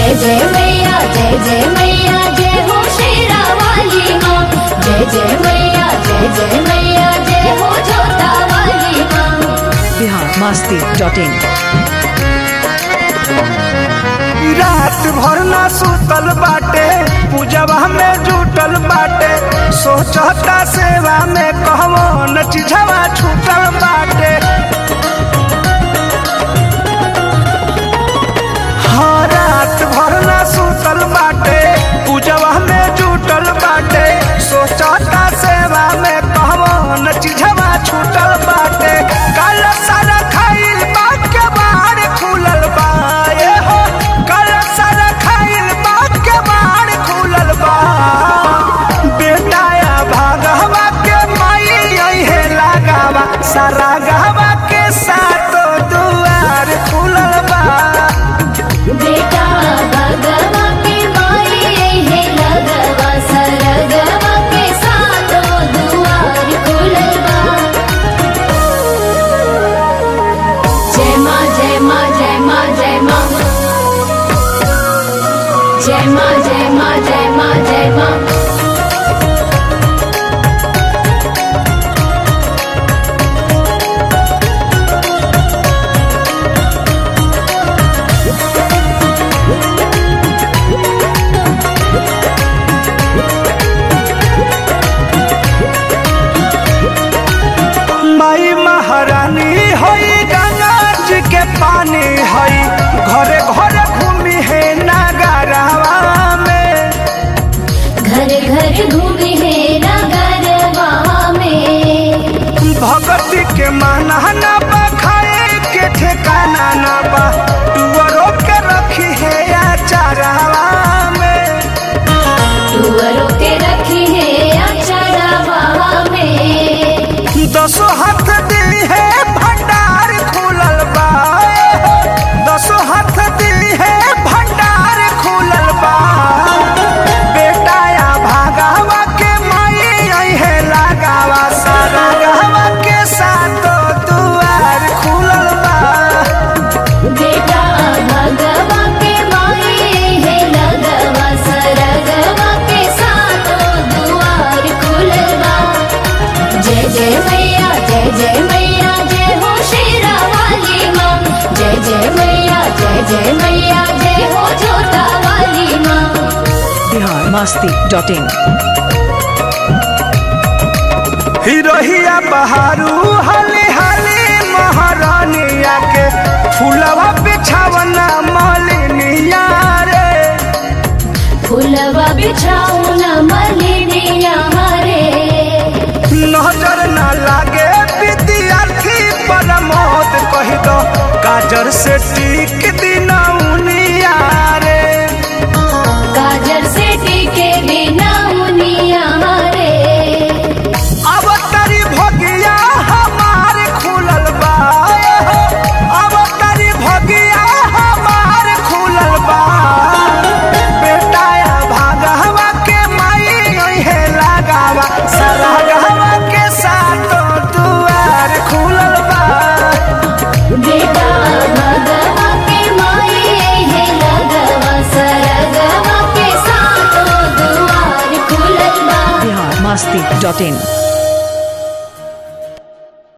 जय जय मैया जय जय मैया जय हो शेरा वाली माँ जय जय मैया जय जय मैया जय हो जोता वाली माँ बिहार मस्ती डॉट इन रात भर ना सुतल बाटे पूजवा में जुटल बाटे सोचता सेवा में कहवन चीजवा छूटल बाटे हाँ रात भर ना सुतल बाटे पूजवा में जुटल बाटे सोचता सेवा में कहवन चीजवा छूटल बाटे कल सारा खाइल बात के बाहर खुलल बा ए हो कल सारा खाइल बात के बाहर खुलल बा बेटाया भागवा के माई है लगावा सारा गहवा के सातो दुआर खुलल बा बेटा भगवा के माई है लगवा सरगवा के सातों दुआर खुलल बा जय माँ जय माँ जय माँ जय माँ जय माँ जय माँ जय माँ जय माँ माई महारानी होई गंगा जी के पानी हई घरे घरे घूमी है नगरवा में घर घर घूमे है नगरवा में भगती के माना ना बा खाए के ठिकाना ना बा टुअरो के रखी है अचारवा में टुअरों के रखी है अचरवा में दसो हाथ दी है भंडार खुलल बा दसो हाथ दी है भंडार खुलल बा बेटाया भागावा के माई आई है लगावा सारा गहवा के सातो दुआर खुलल बा बेटा भगवा के माई है लगवा सरगवा के सातों दुआर खुलल बा जय जय मैया जय जय मैया जय हो शेरा वाली माँ जय जय मैया जय जय मैया जय हो जोता वाली माँ बिहार मस्ती डॉट इन हिरोहिया बहारू हले हले महारानिया के फूलवा बिछावना मालिनिया रे फुलवा बिछाऊ न मलिनिया रे नजर न लागे विद्यार्थी परमोद कह दो काजर से टीक दिनौनिया रे काजर से टीके बिना मुनिया रे अब तरी भगिया हमार खुलल बा अब तरी भगिया हमार खुलल बा बेटाया भागवा के माई है लगावा सारा गहवा के सातो दुआर खुलल बा बेटा भगवा के माई है लगवा सरगवा के सातों दुआर खुलल बा बिहार मस्ती डॉट इन